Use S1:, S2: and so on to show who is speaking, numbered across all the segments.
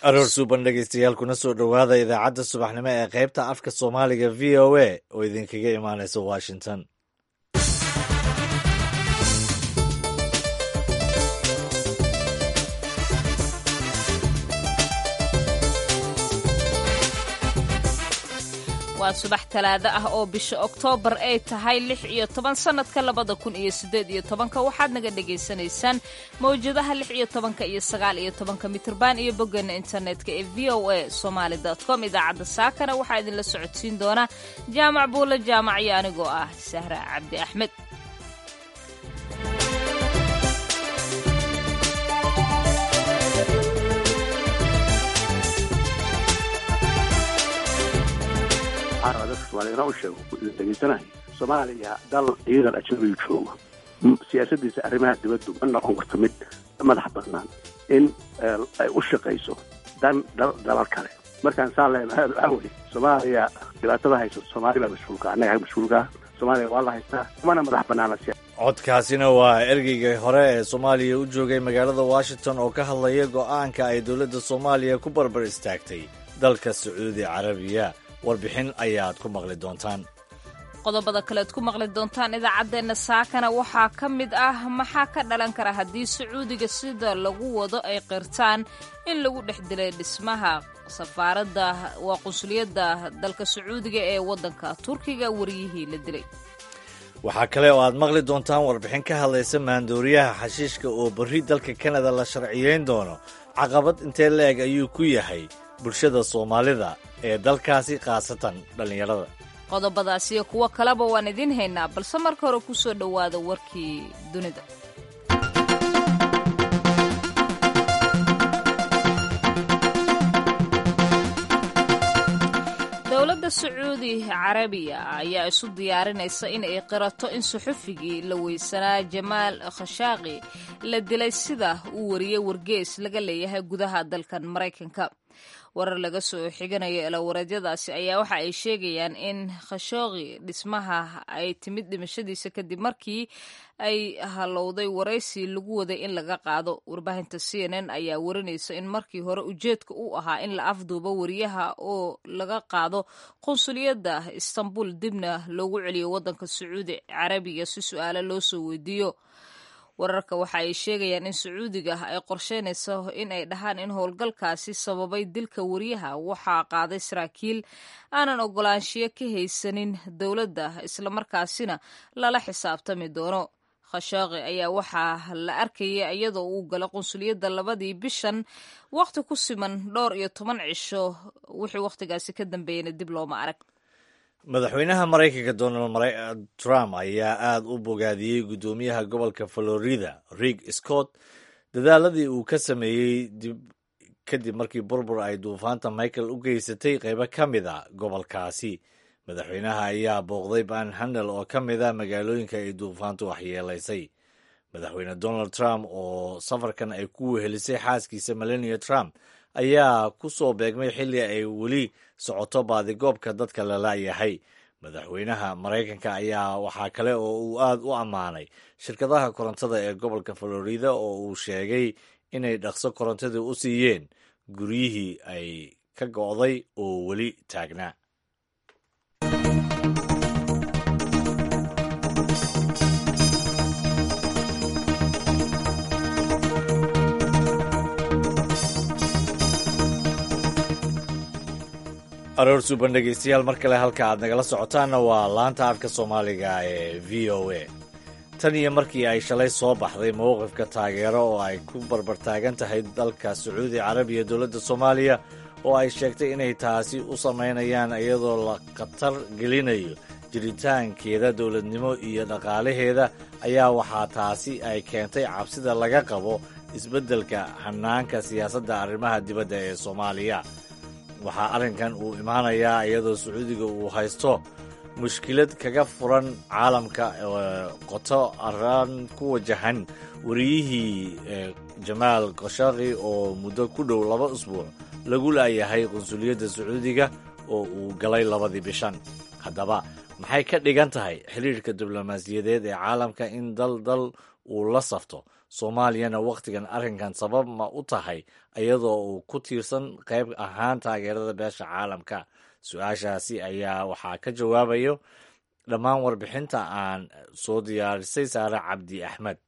S1: aroor suuban dhegeystayaal kuna soo dhowaada idaacadda subaxnimo ee qaybta afka soomaaliga v o a oo idinkaga imaanaysa washington
S2: waa subax talaado ah oo bisha oktoobar ay tahay lix iyo toban sannadka labada kun iyo siddeed iyo tobanka waxaad naga dhagaysanaysaan mawjadaha lix iyo tobanka iyo sagaal iyo tobanka mitirban iyo boggeena internetka ee v o a somaali com idaacadda saakana waxaa idinla socodsiin doona jaamac buulle jaamac iyo anigoo ah sahra cabdi axmed
S3: dadka soomaaliyana u sheego dhegeysanahay soomaaliya dal ciidan ajnabigu joogo siyaasadiisa arrimaha dibaddu ma noqon karto mid madax bannaan in ay u shaqayso dan dalal kale markaan saa leenahay waxaa weye soomaaliya dhibaatada hayso soomaali baa mas-uulka annaga mas-uulka soomaaliya waa la haystaa kumana madax bannaana
S1: codkaasina waa ergeygii hore ee soomaaliya u joogay magaalada washington oo ka hadlaya go'aanka ay dowladda soomaaliya ku barbar istaagtay dalka sacuudi carabiya warbixin ayaad ku maqli doontaan
S2: qodobada kalead ku maqli doontaan idaacaddeenna saakana waxaa ka mid ah maxaa ka dhalan kara haddii sacuudiga sida lagu wado ay qirtaan in lagu dhex dilay dhismaha safaaradda waa qunsuliyadda dalka sacuudiga ee waddanka turkiga wariyihii la dilay
S1: waxaa kale oo aad maqli doontaan warbixin ka hadlaysa maandooriyaha xashiishka oo berri dalka kanada la sharciyeyn doono caqabad intee la-eg ayuu ku yahay bulshada soomaalida ee dalkaasi khaasatan dhallinyarada
S2: qodobadaas iyo kuwo kaleba waan idiin haynaa balse marka hore ku soo dhowaada warkii dunida dowladda sacuudi carabiya ayaa isu diyaarinaysa in ay qirato in suxufigii la weysanaa jamaal khashaaqi la dilay sida uu wariyey wargees laga leeyahay gudaha dalkan maraykanka warar laga soo xiganayo elawareedyadaasi ayaa waxa ay sheegayaan in khashooqi dhismaha ay timid dhimashadiisa kadib markii ay halowday waraysi lagu waday in laga qaado warbaahinta c n n ayaa warinaysa in markii hore ujeedka uu ahaa in la afduubo wariyaha oo laga qaado qunsuliyadda istanbul dibna loogu celiyo waddanka sacuudi carabiga si su-aalo loo soo weydiiyo wararka waxa ay sheegayaan in sacuudiga ay qorsheynayso in ay dhahaan in howlgalkaasi sababay dilka wariyaha waxaa qaaday saraakiil aanan ogolaanshiyo ka haysanin dowladda islamarkaasina lala xisaabtami doono khashaaqi ayaa waxaa la arkaya iyadoo uu gala qunsuliyadda labadii bishan wakhti ku siman dhowr iyo toban cisho wixii wakhtigaasi ka dambeeyana dib looma arag
S1: madaxweynaha maraykanka donald trump ayaa aada u bogaadiyey guddoomiyaha gobolka florida rig scott dadaaladii uu ka sameeyey kadib markii burbur ay duufaanta michael u geysatay qaybo ka mid a gobolkaasi madaxweynaha ayaa booqday banhandel oo ka mid a magaalooyinka ay duufaantu waxyeelaysay madaxweyne donald trump oo safarkan ay ku wehelisay xaaskiisa melania trump ayaa ku soo beegmay xilli ay weli socoto baadigoobka dadka la laayahay madaxweynaha maraykanka ayaa waxaa kale oo uu aad u ammaanay shirkadaha korontada ee gobolka florida oo uu sheegay inay dhaqso korontadii u siiyeen guryihii ay ka go'day oo weli taagnaa aroor suuban dhegeystayaal mar kale halka aad nagala socotaanna waa laanta afka soomaaliga ee v o a tan iyo markii ay shalay soo baxday mowqifka taageero oo ay ku barbartaagan tahay dalka sacuudi carabiya dowladda soomaaliya oo ay sheegtay inay taasi u samaynayaan iyadoo la khatar gelinayo jiritaankeeda dowladnimo iyo dhaqaalaheeda ayaa waxaa taasi ay keentay cabsida laga qabo isbeddelka hanaanka siyaasadda arrimaha dibadda ee soomaaliya waxaa arrinkan uu imaanayaa iyadoo sacuudiga uu haysto mushkilad kaga furan caalamka qoto araan ku wajahan wariyihii jamaal khashaqi oo muddo ku dhow laba usbuuc lagu laayahay qunsuliyadda sacuudiga oo uu galay labadii bishan haddaba maxay ka dhigan tahay xiriirka diblomaasiyadeed ee caalamka in dal dal uu la safto soomaaliyana wakhtigan arrinkan sabab ma u tahay iyadoo uu ku tiirsan qayb ahaan taageerada beesha caalamka su-aashaasi ayaa waxaa ka jawaabayo dhammaan warbixinta aan soo diyaarisay saare cabdi axmed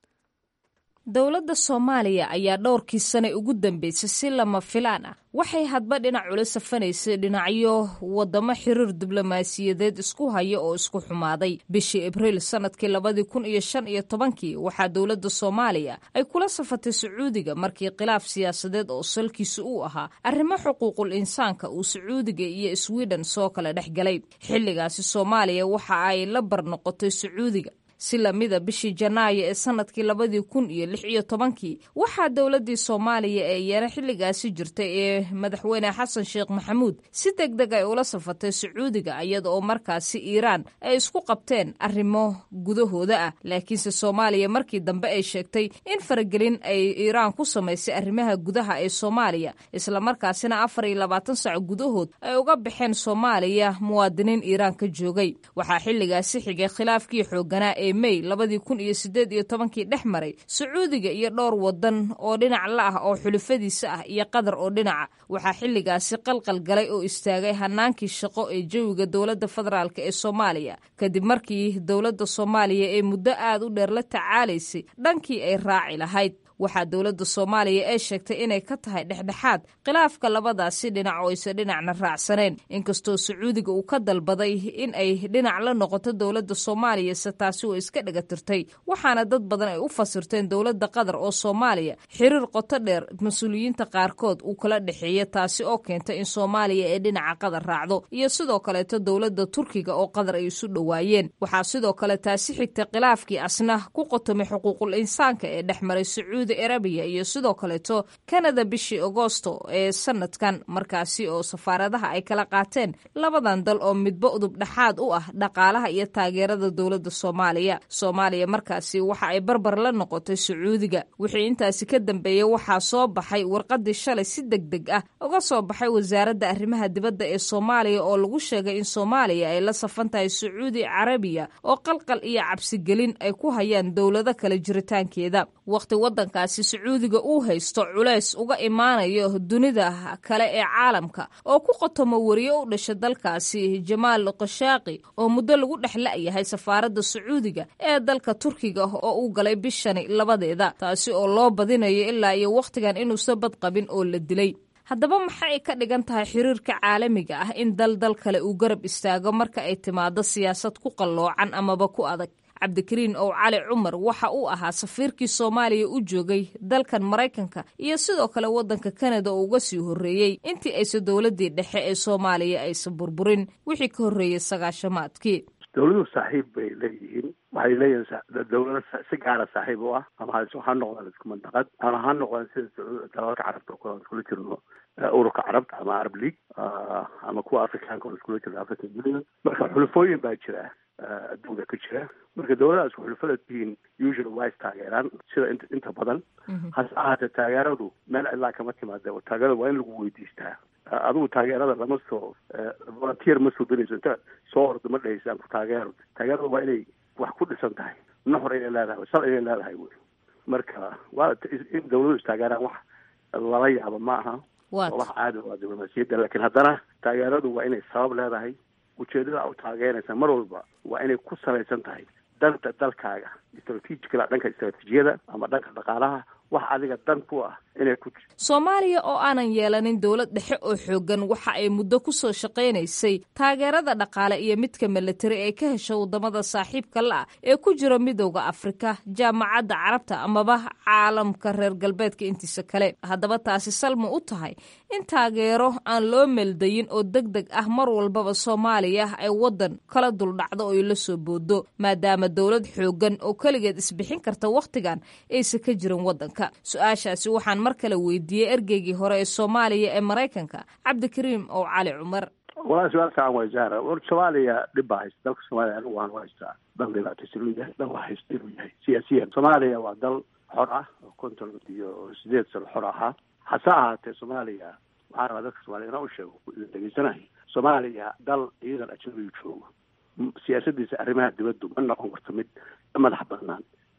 S2: dowladda soomaaliya ayaa dhowrkii sane ugu dambeysay si lama filaan ah waxay hadba dhinac ula safanaysay dhinacyo wadamo xiriir diblomaasiyadeed isku haya oo isku xumaaday bishii abriil sanadkii labadii kun iyo shan iyo tobankii waxaa dowladda soomaaliya ay kula safatay sacuudiga markii khilaaf siyaasadeed oo salkiisa uu ahaa arrimo xuquuqul insaanka uu sacuudiga iyo swiden soo kala dhex galay xilligaasi soomaaliya waxa ay la barnoqotay sacuudiga si lamida bishii janaayo ee sanadkii labadii kun iyo lix iyo tobankii waxaa dowladii soomaaliya ee iyana xilligaasi jirtay ee madaxweyne xasan sheekh maxamuud si deg deg ay ula safatay sacuudiga iyada oo markaasi iiraan ay isku qabteen arrimo gudahooda ah laakiinse soomaaliya markii dambe ay sheegtay in faragelin ay iiraan ku samaysay arrimaha gudaha ee soomaaliya islamarkaasina afar iyo labaatan sac gudahood ay uga baxeen soomaaliya muwaadiniin iiraan ka joogay waxaa xilligaasi xigay khilaafkii xooganaa ee mey labadii kun iyo sideed iyo tobankii dhex maray sacuudiga iyo dhowr wadan oo dhinac la ah oo xulufadiisa ah iyo qatar oo dhinaca waxaa xilligaasi qalqal galay oo istaagay hanaankii shaqo ee jawiga dowladda federaalk ee soomaaliya kadib markii dowladda soomaaliya ee muddo aad u dheer la tacaalaysay dhankii ay raaci lahayd waxaa dowladda soomaaliya ee sheegtay inay ka tahay dhexdhexaad khilaafka labadaasi dhinac oo aysa dhinacna raacsaneen inkastoo sacuudiga uu ka dalbaday in ay dhinac la noqoto dowladda soomaaliya se taasi oo iska dhagatirtay waxaana dad badan ay u fasirteen dowladda qatar oo soomaaliya xiriir qoto dheer mas-uuliyiinta qaarkood uu kala dhexeeya taasi oo keenta in soomaaliya ee dhinaca qatar raacdo iyo sidoo kaleeto dowladda turkiga oo qatar ay isu dhowaayeen waxaa sidoo kale taasi xigtay khilaafkii asna ku qotomay xuquuqul insaanka ee dhex maray sacuudi arabiya iyo sidoo kaleeto kanada bishii agoosto ee sanadkan markaasi oo safaaradaha ay kala qaateen labadan dal oo midba udub dhexaad u ah dhaqaalaha iyo taageerada dowladda soomaaliya soomaaliya markaasi waxa ay barbar la noqotay sacuudiga wixii intaasi ka dambeeyey waxaa soo baxay warqadii shalay si deg deg ah uga soo baxay wasaaradda arrimaha dibadda ee soomaaliya oo lagu sheegay in soomaaliya ay la safan tahay sacuudi carabiya oo qalqal iyo cabsigelin ay ku hayaan dowlado kale jiritaankeeda waqti wadankaasi sacuudiga uu haysto culays uga imaanayo dunida kale ee caalamka oo ku qotomo wariye u dhasha dalkaasi jamaal qashaaqi oo muddo lagu dhex la'yahay safaaradda sacuudiga ee dalka turkiga oo uu galay bishani labadeeda taasi oo loo badinayo ilaa iyo wakhtigan inuusa bad qabin oo la dilay haddaba maxay ka dhigan tahay xiriirka caalamiga ah in dal dal kale uu garab istaago marka ay timaado siyaasad ku qalloocan amaba ku adag cabdikariin ow cali cumar waxa uu ahaa safiirkii soomaaliya u joogay dalkan maraykanka iyo sidoo kale waddanka kanada oo uga sii horreeyey intii aysa dowladdii dhexe ee soomaaliya aysan burburin wixii ka horreeyey sagaashamaadkii
S3: dowladuhu saaxiib bay leeyihiin waxay leeyihiin dowlado si gaara saaxiib u ah ama ha noqdaan isku mandaqad ama ha noqdaan sida dalalka carabta oo kale aan iskula jirno ururka carabta ama arab league ama kuwa afrikaanka oo iskula jirno african union marka xulufooyin baa jira adduunka ka jira marka dowladaha isku xulufada tihiin usually waa is taageeraan sida int inta badan hase ahaatee taageeradu meel cidlaa kama timaada taageerada waa in lagu weydiistaa adigu taageerada lama soo volunteer ma soo danayso inta soo ordo ma dhahaysa aan ku taageero taageerada waa inay wax ku dhisan tahay nuxur inay leedahay sal inay leedahay wey marka waa in dawladu istaageeraan wax lala yaabo ma aha wax caadi waa diblomaasiyadda laakiin haddana taageeradu waa inay sabab leedahay ujeedada u taageeraysa mar walba waa inay ku salaysan tahay danta dalkaaga strategical dhanka istraatijiyada ama dhanka dhaqaalaha wax adiga dan ku ah inay ku
S2: soomaaliya oo aanan yeelanin dowlad dhexe oo xooggan waxa ay muddo ku soo shaqaynaysay taageerada dhaqaale iyo midka milatari ee ka hesha waddamada saaxiibka la ah ee ku jira midowda afrika jaamacadda carabta amaba caalamka reer galbeedka intiisa kale haddaba taasi salma u tahay in taageero aan loo meeldayin oo deg deg ah mar walbaba soomaaliya ay waddan kala duldhacdo oo la soo boodo maadaama dowlad xooggan oo keligeed isbixin karta wakhtigan aysa ka jirin waddanka su-aashaasi waxaan mar kale weydiiyey ergeygii hore ee soomaaliya ee maraykanka cabdikariim ow cali cumar
S3: walaa su-aal fiican way zahra war soomaaliya dhib baa haysta dalka soomaaliya anigu waan u haystaa dal dhibaataysan inuu yahay dal haysta inuu yahay siyaasiyan soomaaliya waa dal xor ah oo konton iyo sideed sano xor ahaa hase ahaatee soomaaliya waxaan rabaa dadka soomaliya inaa u sheego dhegeysanahay soomaaliya dal ciidan ajnabigu joogo siyaasadiisa arrimaha dibaddu ma noqon karto mid madax banaan in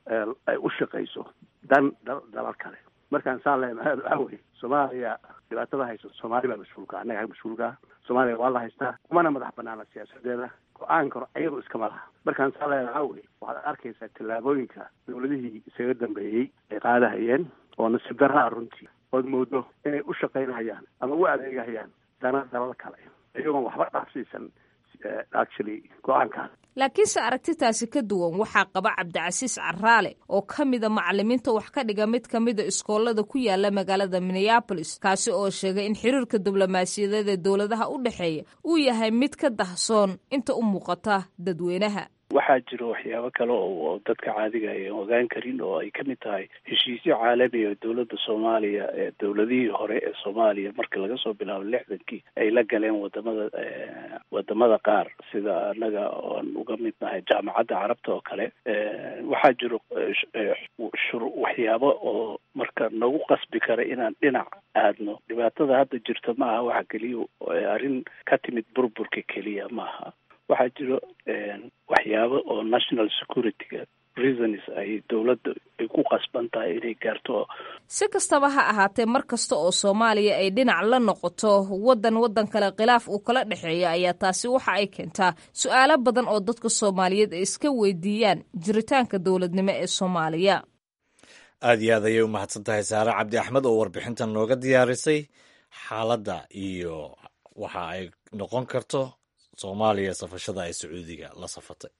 S3: ay u shaqayso dan dalal kale markaan saa leenahay waxaa weye soomaaliya dhibaatada haysa soomaali baa mas-uulka annaga mas-uulka soomaaliya waa la haystaa kumana madax banaana siyaasadeeda go-aankano ayadu iskama laha markaan saa leenahay waxaa weye waxaad arkaysaa tallaabooyinka dawladihii isaga dambeeyey ay qaadahayeen oo nasiib darraa runtii ood moodo inay u shaqaynayaan ama u adeegahayaan dana dalal kale iyagoon waxba dhaafsiisan actually go-aankaas
S2: laakiinse aragtitaasi ka duwan waxaa qaba cabdicasiis caraale oo ka mida macalimiinta wax ka dhiga mid ka mida iskoolada ku yaala magaalada minneabolis kaasi oo sheegay in xiriirka diblomaasiyadeed ee dowladaha u dhexeeya uu yahay mid ka dahsoon inta u muuqata dadweynaha
S4: waxaa jiro waxyaabo kale oo dadka caadiga ay ogaan karin oo ay kamid tahay heshiisyo caalami oo dowladda soomaaliya ee dowladihii hore ee soomaaliya marka laga soo bilaabo lixdankii ay la galeen wadamada wadamada qaar sida anaga oan uga mid nahay jaamacadda carabta oo kale waxaa jiro shur waxyaabo oo marka nagu qasbi kara inaan dhinac aadno dhibaatada hadda jirta ma aha waxa keliya arrin ka timid burburka keliya maaha waxaa jiro waxyaabo oo national security-ga reasons ay dowladda ay ku qasban tahay inay gaarto
S2: si kastaba ha ahaatee mar kasta oo soomaaliya ay dhinac la noqoto waddan waddan kale khilaaf uu kala dhexeeya ayaa taasi waxa ay keentaa su-aalo badan oo dadka soomaaliyeed ay iska weydiiyaan jiritaanka dowladnimo ee soomaaliya
S1: aada iyo aad ayay u mahadsan tahay saare cabdi axmed oo warbixintan nooga diyaarisay xaaladda iyo waxa ay noqon karto soomaaliya safashada ay sacuudiga la safatay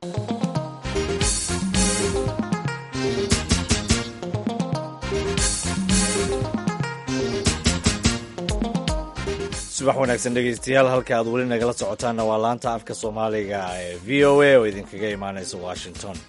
S1: subax wanaagsan dhegeystayaal halka aad weli nagala socotaanna waa laanta afka soomaaliga ee v o a oo idinkaga imaaneysa washington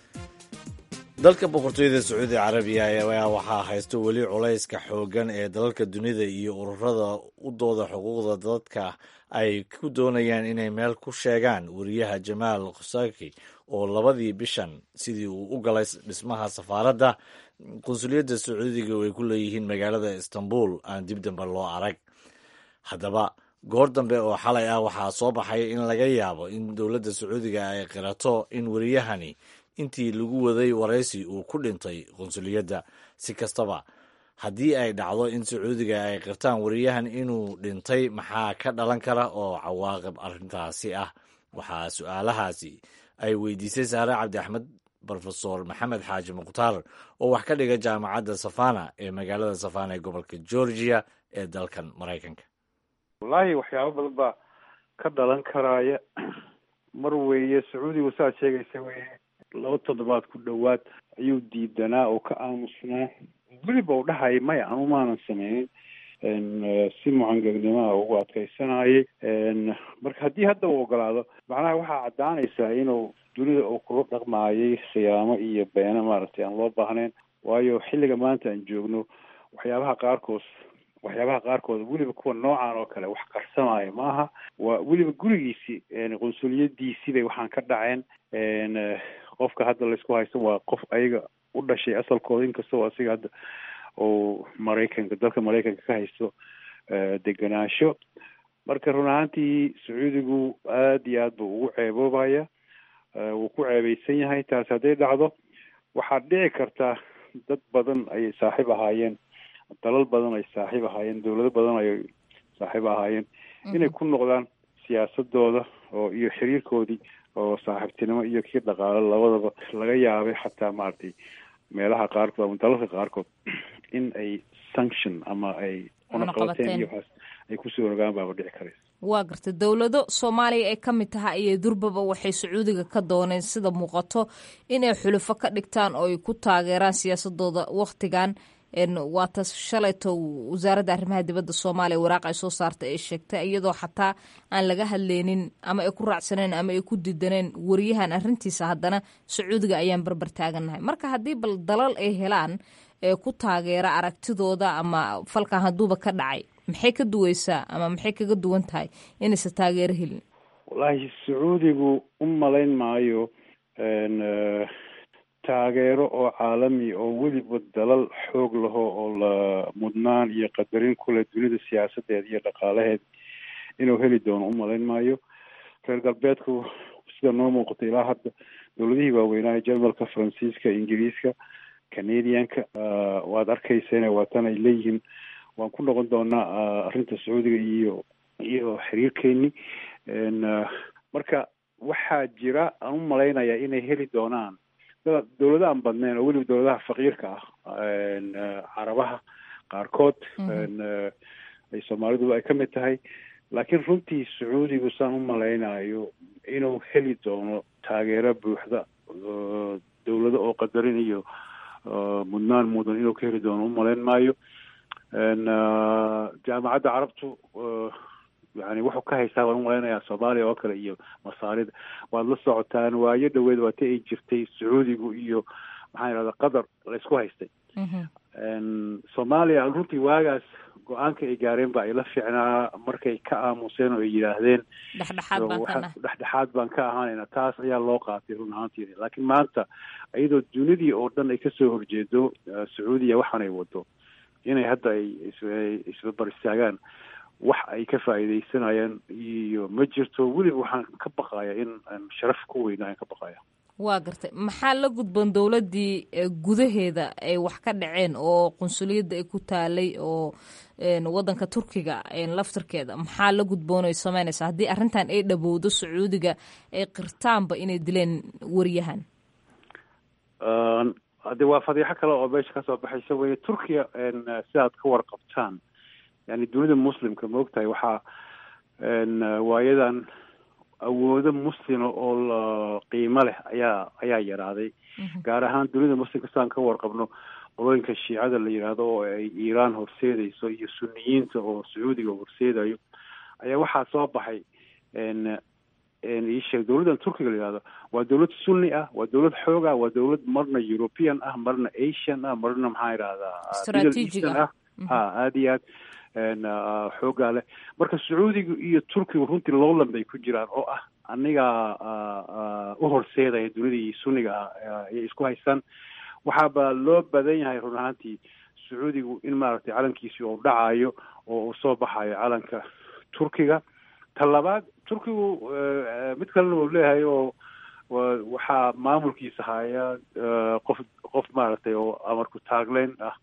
S1: dalka boqortooyada sacuudi carabiya ayaa waxaa haysto weli culayska xooggan ee dalalka dunida iyo ururada u dooda xuquuqda dadka ay ku doonayaan inay meel ku sheegaan wariyaha jamaal khusaki oo labadii bishan sidii uu u galay dhismaha safaaradda qunsuliyadda sacuudiga ay ku leeyihiin magaalada istanbul aan dib dambe loo arag haddaba goor dambe oo xalay ah waxaa soo baxay in laga yaabo in dowladda sacuudiga ay qirato in wariyahani intii lagu waday waraysi uu ku dhintay qunsuliyadda si kastaba haddii ay dhacdo in sacuudiga ay qirtaan wariyahan inuu dhintay maxaa ka dhalan kara oo cawaaqib arrintaasi ah waxaa su-aalahaasi ay weydiisay saare cabdi axmed rofesor maxamed xaaji mukhtaar oo wax ka dhiga jaamacadda safana ee magaalada safana ee gobolka georgia ee dalkan maraykanka
S5: wallaahi waxyaabo badan baa ka dhalan karaaya mar weeye sacuudigu saad sheegaysa weye laba toddobaad ku dhowaad ayuu diidanaa oo ka aamusnaa weliba u dhahaya maya anu maanan sameynin si mucangegnimoa ugu adkaysanayay marka haddii hadda uu ogolaado macnaha waxaa caddaanaysaa inuu dunida uu kula dhaqmaayay khiyaamo iyo beena maaragtay aan loo baahnayn waayo xilliga maanta aan joogno waxyaabaha qaarkood waxyaabaha qaarkood weliba kuwa noocan oo kale wax qarsamaayo maaha waa weliba gurigiisi qunsuliyadiisii bay waxaan ka dhaceen qofka hadda laysku haysto waa qof ayaga u dhashay asalkooda inkastoo asiga hadda uu maraykanka dalka maraykanka ka haysto degenaansho marka run ahaantii sacuudigu aada iyo aad buu ugu ceeboobaya wuu ku ceebeysan yahay taas hadday dhacdo waxaad dhici kartaa dad badan ayay saaxiib ahaayeen dalal badan ay saaxiib ahaayeen dowlado badan ayay saaxiib ahaayeen inay ku noqdaan siyaasadooda oo iyo xiriirkoodii oo saaxiibtinimo iyo kii dhaqaale labadaba laga yaabay xataa maaragtay meelaha qaarkood ama dalalka qaarkood in ay sanction ama ay cunaqabateen iyo waxaas ay kusoo rogaan baaba dhici karaysa
S2: waa garta dowlado soomaaliya ay ka mid tahay ayay durbaba waxay sacuudiga ka dooneen sida muuqato inay xulufo ka dhigtaan oo ay ku taageeraan siyaasadooda wakhtigan waata shalayto wasaaradda arrimaha dibadda soomaaliya waraaq ay soo saartay ay sheegtay iyadoo xataa aan laga hadleynin ama ay ku raacsaneen ama ay ku didaneen wariyahan arrintiisa haddana sacuudiga ayaan barbar taagannahay marka haddii bal dalal ay helaan ee ku taageera aragtidooda ama falkan hadduuba ka dhacay maxay ka duweysaa ama maxay kaga duwan tahay inaysan taageero helin
S5: wallaahi sacuudigu u malayn maayo taageero oo caalami oo weliba dalal xoog laho oo la mudnaan iyo qadarin kule dunida siyaasadeeda iyo dhaqaalaheeda inuu heli doono u malayn maayo reer galbeedku sida noo muuqato ilaa hadda dowladihii waaweynaa jarmalka faransiiska ingiriiska canadianka waad arkayseen waatan ay leeyihiin waan ku noqon doonaa arrinta sacuudiga iyo iyo xiriirkeeni marka waxaa jira aan u malaynayaa inay heli doonaan dowlada aan badnayn oo weliba dowladaha faqiirka ah carabaha qaarkood ay soomaalidu ay ka mid tahay laakiin runtii sacuudigu saan u malaynayo inuu heli doono taageero buuxda dowlado oo qadarin iyo mudnaan mudan inuu ka heli doono umalayn maayo jaamacadda carabtu yani wuxuu ka haystaa waan umalaynayaa soomaaliya oo kale iyo masaarida waad la socotaan waayo dhaweed waata ay jirtay sacuudigu iyo maxaa yidhahda qatar la isku haystay soomaaliya runtii waagaas go-aanka ay gaareen ba ay la fiicnaa markay ka aamuseen oo ay yidhaahdeen
S2: dhexdhexaad baan ka nahay
S5: dhexdhexaad baan ka ahaanayna taas ayaa loo qaatay run ahaantiina laakiin maanta iyadoo dunidii oo dhan ay kasoo horjeedo sacuudiya waxaan ay wado inay hadda ay isbabar istaagaan wax ay ka faa'iidaysanayaan iyo ma jirto weliba waxaan ka baqaya in sharaf ku weyna aan ka baqaya
S2: waa gartay maxaa la gudboon dowladdii gudaheeda ay wax ka dhaceen oo qunsuliyadda ay ku taalay oo waddanka turkiga laftarkeeda maxaa la gudboon ay sameynaysaa haddii arrintan ay dhabowdo sacuudiga ay qirtaanba inay dileen wariyahan
S5: de waa fadiixo kale oo meesha kasoo baxaysa weye turkiya sidaad ka warqabtaan yani dunida muslimka ma ogtahay waxaa waayadan awoodo muslima oo la qiimo leh ayaa ayaa yaraaday gaar ahaan dunida muslimka sidaan ka warqabno qolooyinka shiicada la yidhaahdo oo ay iiraan horseedayso iyo suniyiinta oo sacuudiga horseedayo ayaa waxaa soo baxay iisheeg dowladdan turkiga la yihahdo waa dowlad sunni ah waa dowlad xoog ah waa dowlad marna european ah marna asian ah marna maxaa yidhahdaa middle eastern ah ha aada iyo aad xoogaa leh marka sacuudiga iyo turkiga runtii lowland bay ku jiraan oo ah anigaa u horseedaya dunidii sunniga ah ayay isku haystaan waxaaba loo badan yahay run ahaantii sacuudigu in maaragtay calankiisii uu dhacayo oo uu soo baxayo calanka turkiga ta labaad turkigu mid kalena uu leeyahay oo waxaa maamulkiisa haya qof qof maaragtay oo amarku taagleyn ah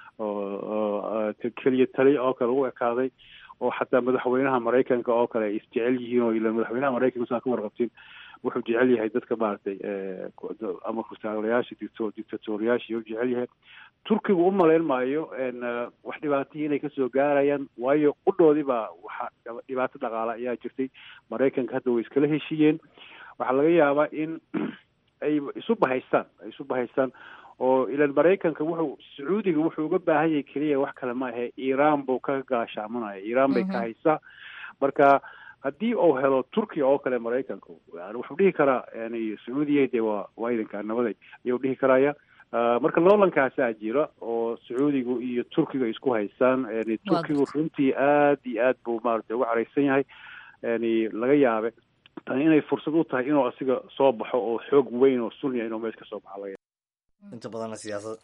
S5: oo keliya taliya oo kale u ekaaday oo xataa madaxweynaha maraykanka oo kale ay isjecel yihiin oo ila madaxweynaha maraykanka saa ka warqabtiin wuxuu jecel yahay dadka maaragtay amarku taaglayaasha dicto dictatoriyaasha u jecel yahay turkigu u malayn maayo wax dhibaatihii inay kasoo gaarayaan waayo qudhoodii baa waxa dhibaato dhaqaale ayaa jirtay maraykanka hadda way iskala heshiiyeen waxaa laga yaabaa in ay isu bahaystaan ay isu bahaystaan oo ilan maraykanka wuxuu sacuudiga wuxuu uga baahan yahay keliya wax kale ma ahe iiraan buu ka gaashaamanaya iiraan bay ka haysaa marka haddii uu helo turkiya oo kale maraykanka yani wuxuu dhihi karaa yani sacuudiya dee waa waa idankaa nabaday ayuu dhihi karaya marka loolankaasaa jira oo sacuudigu iyo turkiga isku haystaan yani turkigu runtii aad iyo aad buu maaragtay uga caraysan yahay yani laga yaabe tani inay fursad u tahay inuu asiga soo baxo oo xoog weyn oo sunniya inuu meesha ka soo baxo laga
S1: inta badanna siyaasad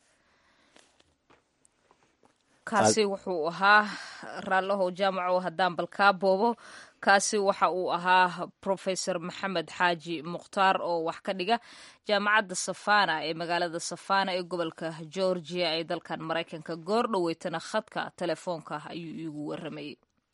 S2: kaasi wuxuu ahaa raallohow jaamaco haddaan balkaa boobo kaasi waxa uu ahaa professor maxamed xaaji mukhtaar oo wax ka dhiga jaamacadda safana ee magaalada safana ee gobolka georgia ee dalkan maraykanka goor dhoweytana khadka telefoonka ayuu iigu waramayey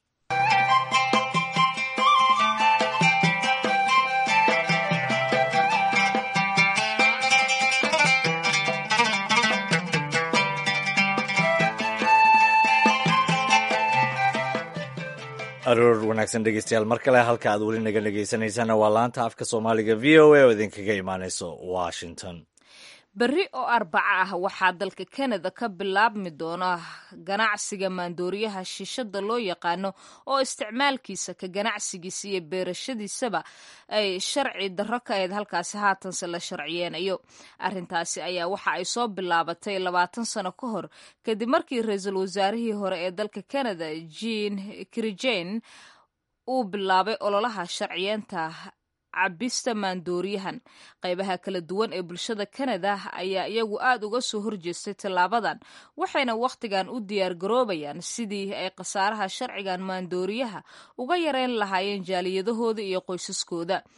S1: aroor wanaagsan dhegeystayaal mar kale halka aad weli naga dhegeysaneysana waa laanta afka soomaaliga v o a oo idinkaga imaaneyso washington
S2: berri oo arbaca ah waxaa dalka kanada ka bilaabmi doona ganacsiga maandooriyaha shishada loo yaqaano oo isticmaalkiisa ka ganacsigiisa iyo beerashadiisaba ay sharci darro ka ahayd halkaasi haatanse la sharciyeenayo arrintaasi ayaa waxa ay soo bilaabatay labaatan sano ka hor kadib markii ra-iisul wasaarihii hore ee dalka kanada jean krijen uu bilaabay ololaha sharciyeenta cabista maandooriyahan qaybaha kala duwan ee bulshada kanada ayaa iyagu aada uga soo horjeestay tallaabadan waxayna wakhtigan u diyaargaroobayaan sidii ay khasaaraha sharcigan maandooriyaha uga yareyn lahaayeen jaaliyadahooda iyo qoysaskooda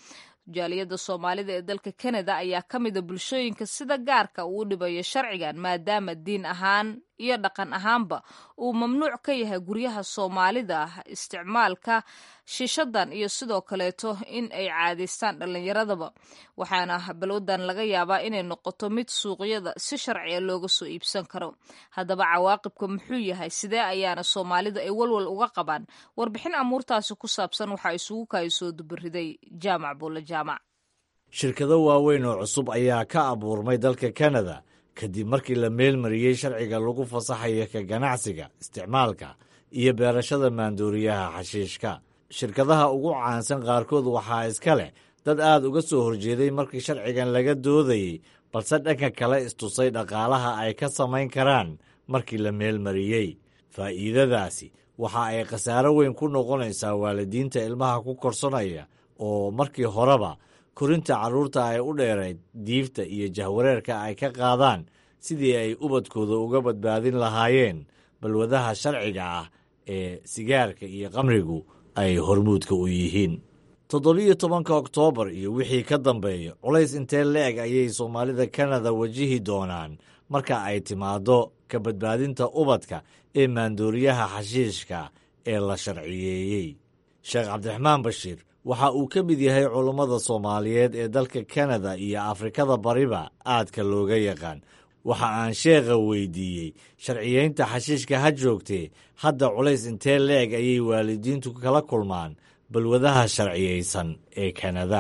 S2: jaaliyadda soomaalida ee dalka kanada ayaa ka mida bulshooyinka sida gaarka uu dhibayo sharcigan maadaama diin ahaan iyo dhaqan ahaanba uu mamnuuc ka yahay guryaha soomaalida isticmaalka shishadan iyo sidoo kaleeto in ay caadaystaan dhallinyaradaba waxaana balwadan laga yaabaa inay noqoto mid suuqyada si sharciga looga soo iibsan karo haddaba cawaaqibka muxuu yahay sidee ayaana soomaalidu ay walwal uga qabaan warbixin amuurtaasi ku saabsan waxaa isugu kaay soo dubariday jaamac buulle jaamac
S1: shirkado waaweyn oo cusub ayaa ka abuurmay dalka kanada kadib markii la meelmariyey sharciga lagu fasaxayo ka ganacsiga isticmaalka iyo beerashada maandooriyaha xashiishka shirkadaha ugu caansan qaarkood waxaa iska leh dad aad uga soo horjeeday markii sharcigan laga doodayey balse dhanka kale istusay dhaqaalaha ay ka samayn karaan markii la meelmariyey faa'iidadaasi waxa ay khasaaro weyn ku noqonaysaa waalidiinta ilmaha ku korsanaya oo markii horeba korinta carruurta ay u dheerayd diifta iyo jahwareerka ay ka qaadaan sidii ay ubadkooda uga badbaadin lahaayeen balwadaha sharciga ah ee sigaarka iyo qamrigu ay hormuudka u yihiin toddobiyo tobanka oktoobar iyo wixii ka dambeeya culays intee la-eg ayay soomaalida kanada wajihi doonaan marka ay timaaddo ka badbaadinta ubadka ee maandooriyaha xashiishka ee la sharciyeeyey sheekh cabdiraxmaan bashiir waxa uu ka mid yahay culummada soomaaliyeed ee dalka kanada iyo afrikada bariba aadka looga yaqaan waxa aan sheekha weydiiyey sharciyeynta xashiishka ha joogtee hadda culays intee la-eg ayay waalidiintu kala kulmaan balwadaha sharciyeysan ee kanada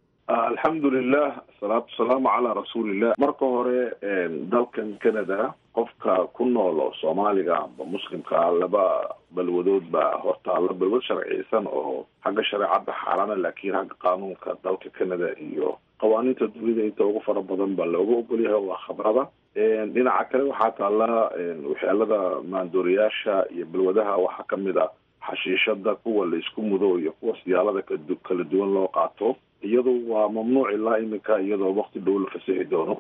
S6: alxamdulilah asalaatu wasalaamu calaa rasuulillah marka hore dalkan canada qofka ku nool oo soomaaliga amba muslimkaa laba balwadood baa hortaalla balwad sharciyeysan oo xagga shareecadda xaaraana laakiin xagga qaanuunka dalka canada iyo qawaaniinta dunida inta ugu fara badan baa looga ogolyahay waa khabrada dhinaca kale waxaa taalla waxyaalada maandooriyaasha iyo balwadaha waxaa kamid a xashiishada kuwa la isku mudo iyo kuwa siyaalada kala duwan loo qaato iyadu waa mamnuuc ilaa iminka iyadoo wakti dhow la fasixi doono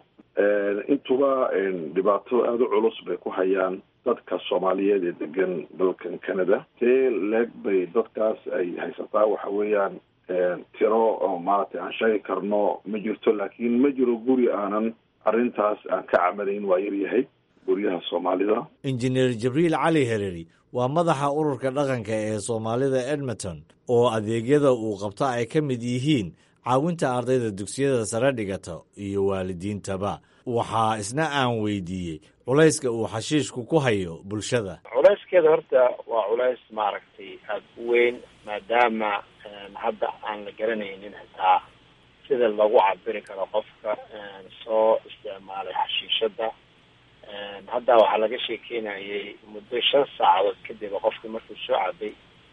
S6: intuba dhibaato aada u culus bay ku hayaan dadka soomaaliyeed ee degan dalkan canada tee leeg bay dadkaas ay haysataa waxa weeyaan tiro oo maaragtay aan sheegi karno ma jirto laakiin ma jiro guri aanan arrintaas aan ka camalayn waa yaryahay guryaha soomaalida
S1: injineer jibriil cali hereri waa madaxa ururka dhaqanka ee soomaalida edmonton oo adeegyada uu qabto ay ka mid yihiin caawinta ardayda dugsiyada sare dhigata iyo waalidiintaba waxaa isna aan weydiiyey culayska uu xashiishku ku hayo bulshada
S7: culayskeeda horta waa culays maaragtay aada u weyn maadaama hadda aan la garanaynin xitaa sida lagu cabiri karo qofka soo isticmaalay xashiishada hadda waxaa laga sheekeynayay muddo shan saacadood kadib qofka markuu soo cabay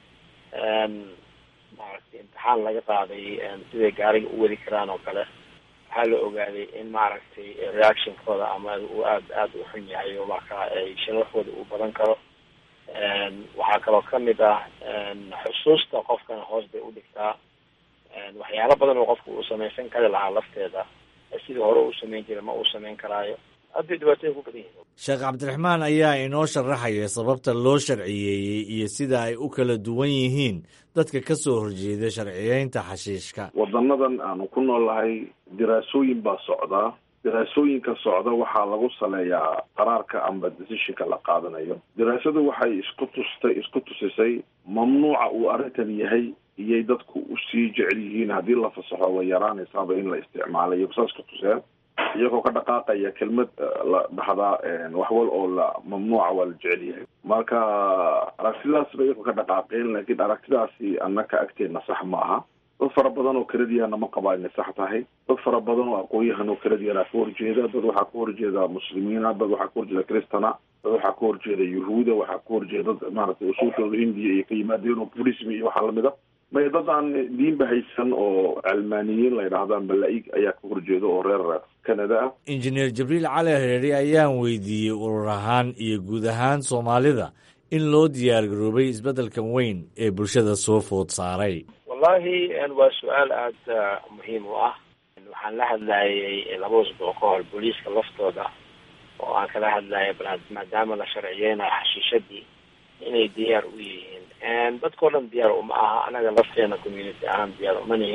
S7: maaragtay imtixaan laga qaaday siday gaariga u wadi karaan oo kale waxaa la ogaaday in maaragtay reactionkooda ama uu aad aada u xun yahay oo markaa ay shanwaxooda uu badan karo waxaa kaloo kamid ah xusuusta qofkana hoos bay u dhigtaa waxyaalo badan oo qofka uu samaysan kari lahaa lafteeda sidii hore uu samayn jiray ma uu samayn karaayo aad bay dhibaatooyin ku badan yihiin
S1: sheekh cabdiraxmaan ayaa inoo sharaxaya sababta loo sharciyeeyey iyo sida ay u kala duwan yihiin dadka ka soo horjeeda sharciyeynta xashiishka
S6: wadanadan aanu ku noolnahay diraasooyin baa socdaa diraasooyinka socda waxaa lagu saleeyaa qaraarka amba decisionka la qaadanayo diraasadu waxay isku tustay isku tusisay mamnuuca uu arrintan yahay iyay dadku usii jecel yihiin haddii la fasaxo way yaraanaysaaba in la isticmaalo iyago saas ku tuseen iyagoo ka dhaqaaqaya kelmad la dhahdaa waxwal oo la mamnuuca waa la jecel yahay marka aragtidaas bay iyagoo ka dhaqaaqeen laakiin aragtidaasi annaka agteedna sax ma aha dad fara badan oo kaladiyana ma qabaa inay sax tahay dad fara badan oo aqoon-yahan oo kaladiyana ka horjeeda dad waxaa ka horjeeda muslimiina dad waxaa ka horjeeda cristana dad waxaa ka horjeeda yuhuuda waxaa ka horjeeda dad maaragtay usuulkooda hindiya iyo ka yimaadeen oo burism iyo waxaa lamid a may dad aan diinba haysan oo calmaaniyiin la yidhaahdaan balaa-ig ayaa ka horjeeda oo reer canada ah
S1: injineer jibriil cali hereeri ayaan weydiiyey urur ahaan iyo guud ahaan soomaalida in loo diyaar garoobay isbeddelkan weyn ee bulshada soo food saaray
S7: wallahi waa su-aal aada muhiim u ah waxaan la hadlayay laba usbuuc ka hor booliiska laftooda oo aan kala hadlayay maadaama la sharciyeynayo xashiishadii inay diyaar u yihiin dadkao dhan diyaar uma aha anaga lafteena community ahaan diyaar uma nihin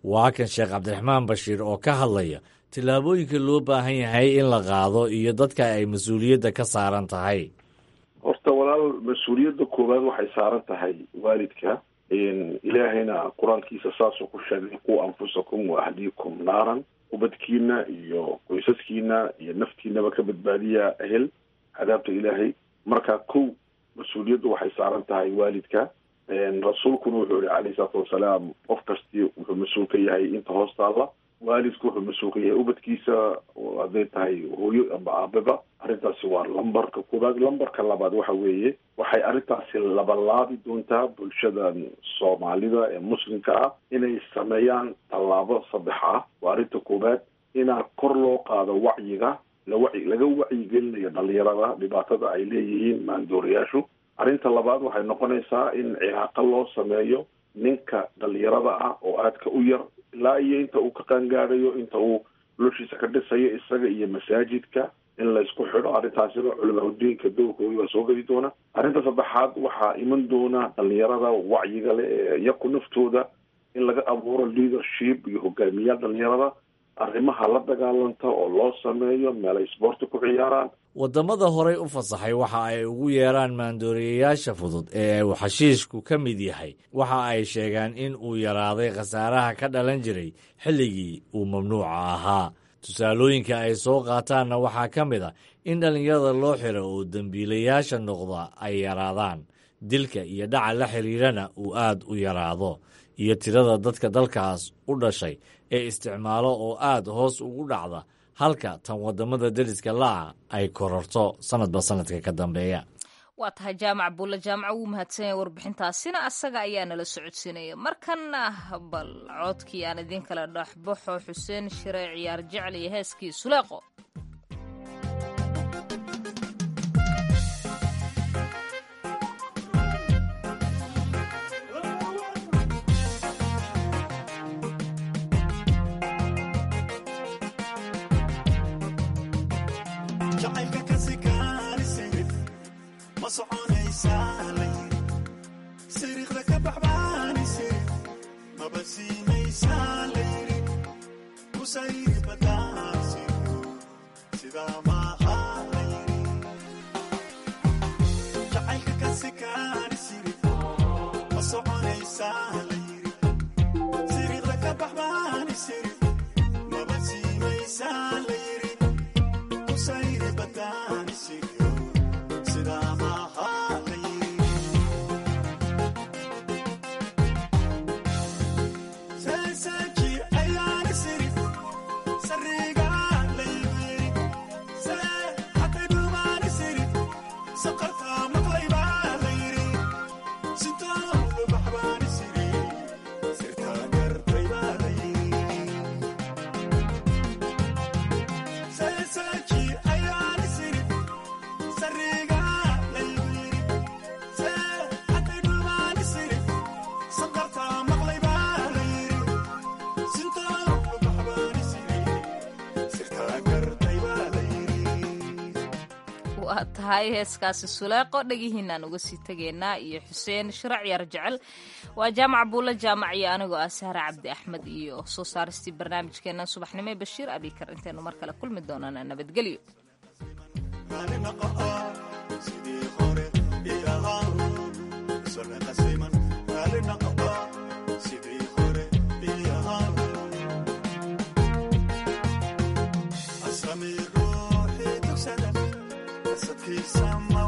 S1: waa kan sheekh cabdiraxmaan bashiir oo ka hadlaya tillaabooyinka loo baahan yahay in la qaado iyo dadka ay mas-uuliyadda ka saaran tahay
S6: horta walaal mas-uuliyadda koowaad waxay saaran tahay waalidka ilaahayna qur-aankiisa saasuu ku sheegay quu anfusakum wa ahliikum naaran ubadkiina iyo qoysaskiina iyo naftiinaba ka badbaadiya ehel cadaabta ilaahay marka kow mas-uuliyaddu waxay saaran tahay waalidka rasuulkuna wuxuu yihi calayhi salaatu wasalaam qof kastii wuxuu mas-uul ka yahay inta hoos taalla waalidku wuxuu mas-uul ka yahay ubadkiisa hadday tahay hooyo amba aababa arrintaasi waa lambarka koobaad lambarka labaad waxa weeye waxay arrintaasi labalaabi doontaa bulshadan soomaalida ee muslimka ah inay sameeyaan tallaabo saddex ah waa arrinta koobaad inaa kor loo qaado wacyiga lawaci laga wacyigelinayo dhalinyarada dhibaatada ay leeyihiin maandoorayaashu arrinta labaad waxay noqonaysaa in cilaaqo loo sameeyo ninka dhalinyarada ah oo aadka u yar ilaa iyo inta uu ka qaangaadayo inta uu noloshiisa ka dhisayo isaga iyo masaajidka in laysku xidho arrintaasina culamaauddiinka dowrkooda waa soo geli doona arrinta saddexaad waxaa iman doona dhalinyarada wacyiga leh ee iyaku naftooda in laga abuuro leadership iyo hogaamiyaal dhalinyarada arrimaha la dagaalanta oo loo sameeyo meel ay sboorti ku ciyaaraan
S1: waddamada horey u fasaxay waxa ay ugu yeeraan maandooriyayaasha fudud ee uu xashiishku ka mid yahay waxa ay sheegaan in uu yaraaday khasaaraha ka dhalan jiray xilligii uu mamnuuca ahaa tusaalooyinka ay soo qaataanna waxaa ka mid a in dhallinyarada loo xiro oo dembiilayaasha noqda ay yaraadaan dilka iyo dhaca la xiriirana uu aad u yaraado iyo tirada dadka dalkaas u dhashay ee isticmaalo oo aad hoos ugu dhacda halka tan waddamada deriska la'a ay kororto sanadba sanadka ka dambeeya
S2: waa tahay jaamac buulle jaamaca wuu mahadsanyay warbixintaasina asaga ayaa nala socodsiinaya markanna bal coodkii aan idiin kala dhexbaxo xuseen shire ciyaar jecel iyo heeskii suleeqo waa tahay heeskaasi suleeqo dhegihiinaan uga sii tegaynaa iyo xuseen shirac yar jecel waa jaamac buulle jaamac iyo anigoo ah sahre cabdi axmed iyo soo saaristii barnaamijkeenna subaxnimo ee bashiir abikar intaynu mar kale kulmi doonana nabadgelyo
S8: Some